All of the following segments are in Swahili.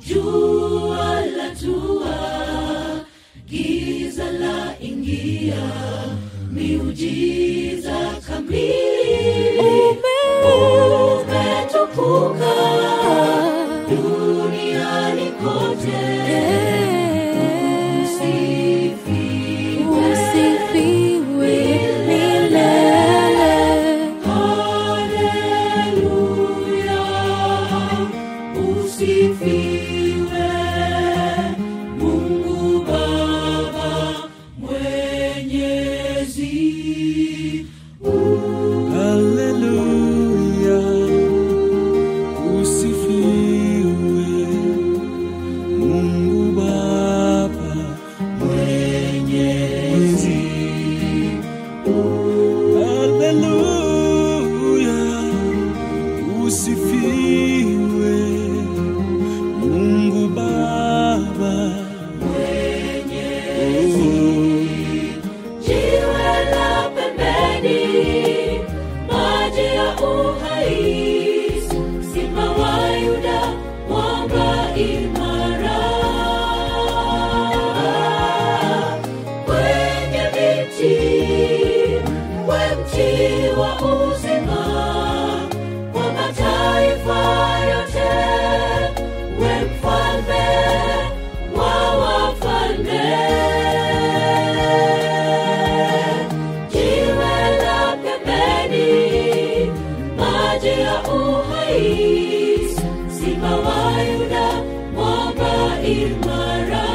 jua la tua giza la ingia miujiza kamili umetukuka duniani kote usifiwe Usifiwe milele. Haleluya, usifiwe Mungu Baba Mwenyezi. Haleluya, usifiwe Mungu Baba Mwenyezi. Haleluya, usifiwe Mungu Baba Mwenyezi. Jiwe la pembeni, maji ya uhai, simba wa Yuda, mwamba imara. Kwenye miti, we mti wa uzima, kwa mataifa yote, we mfalme wa wafalme. Jiwe la pembeni, maji ya uhai, simba wa Yuda, mwamba imara.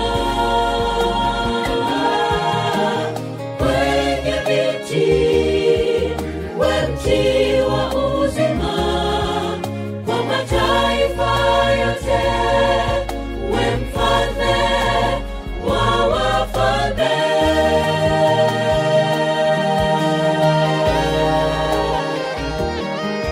Kwenye miti, we mti wa uzima, kwa mataifa yote, we mfalme wa wafalme.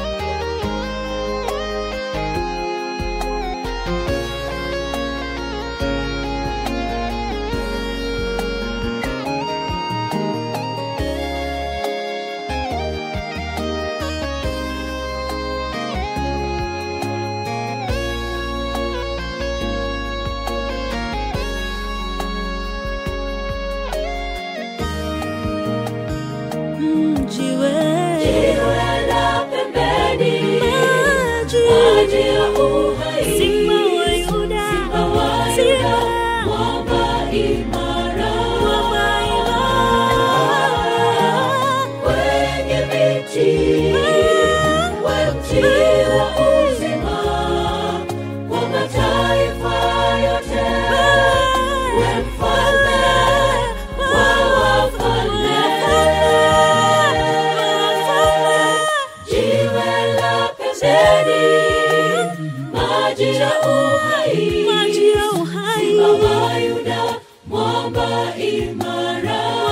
Mm, Jiwe Jiwe la pembeni, maji maji ya uhai, Simba wa Yuda, Simba wa Yuda, Simba mwamba imara. Mwamba imara. Kwenye miti, we mti wa uzima, kwa mataifa yote, we mfalme wa wafalme. Jiwe la pembeni, maji ya uhai, Maji ya uhai. Simba wa Yuda, mwamba imara.